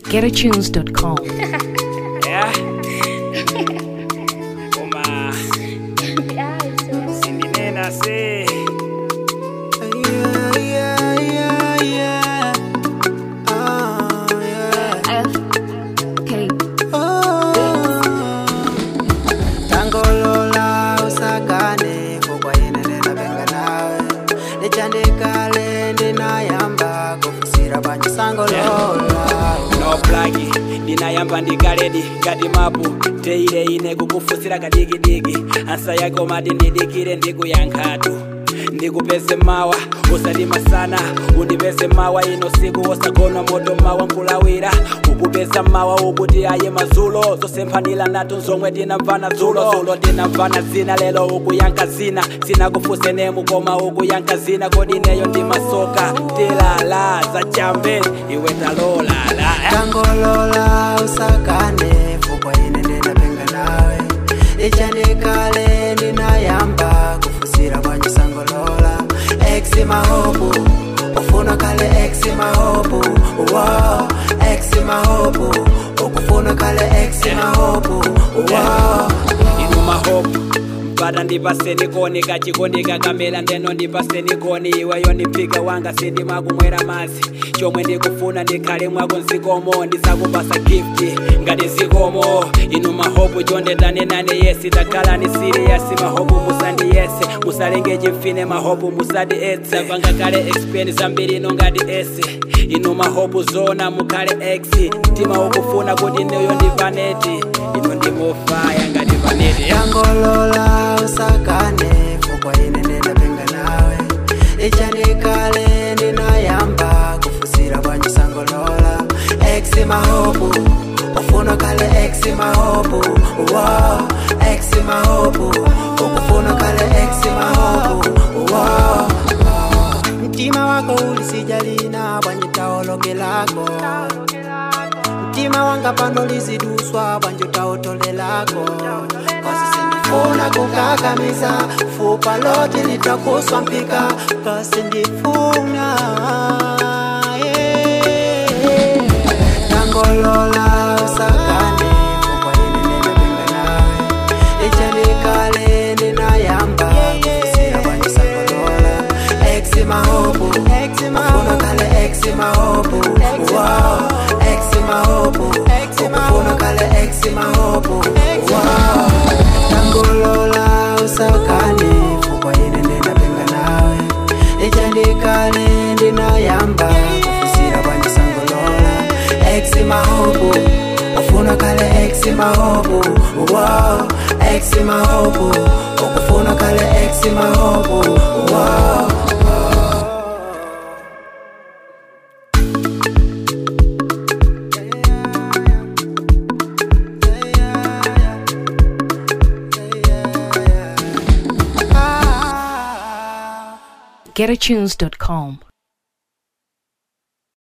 GetAtunes.com. Yeah. Uma sindinena se Yeah, yeah, yeah, yeah. Oh, yeah. Oh. Tangolola usakane kokwayenelela benga nawe lichandikale ndinayamba kufusira pancisangolola no plagi ndinayamba ndikaledi ngati mapu teile ine kukufusira kadigidigi ansa yako mati ndidikire ndikuyankhatu ndikupeze mawa usati masana undipeze mawa ino siku osagona moto mawa nkulawira ukupeza mawa ukuti aye mazulo zosemphanila nato zomwe tinamvana dzulo dzulo tinamvana zina lelo ukuyankha zina sinakufuse nemu koma ukuyankha zina kodi neyo ndimasoka tilala zachambe iwe talolala tangolola usakane kokwayenelela benga nawe lichandikale ndinayamba kufusira pancisangolola exi mahobu ufuna kale exi mahobu wow. exi mahobu ukufuna kale exi mahobu wow. inu mahopu mpata ndipaseni koni kachikondi kakamela ndeno ndipaseni koni iweyo ndiphika wanga sindimakumwera mazi chomwe ndikufuna ndikhale mwako nzikomo ndisakupasa gifti ngati zikomo inu mahopu chondetane nane yesi takhala ni siriyasi mahopu musandiyese musalenge chimfine mahopu musati etse panga kale expeni zambiri ino ngati ese inu mahopu zona mukhale ex mtima ukufuna kuti neyo ndipaneti inu ndimofaya ngati paneti tangolola usakane kokwayenelela benga nawe lichandikale ndinayamba kufusira pancisangolola exi mahobu ufuna kale exi mahobu wow. exi mahobu ukufuna kale exi mahobu wow. mtima wako ulisijalina bwanyitaologelako mtima wanga pano liziduswa bwanjutautolelako kasi sindifuna kukakamiza fupa lote litakuswa mpika kasi ndifuna yeah. tangolola usakane fupa inenemebenga nawe ichalikale ndinayamba kufusira bwanjisangolola exi mahobu ufuna kale exi mahobu wow. exi mahobu ukufuna kale exi mahobu wow. tangolola usakane fupa inenena benga nawe ichandikale ndinayamba kufusira bwanjisangolola exi mahobu ufuna kale exi mahobu wow. exi mahobu ukufuna kale exi mahobu wow. GetAtunes.com.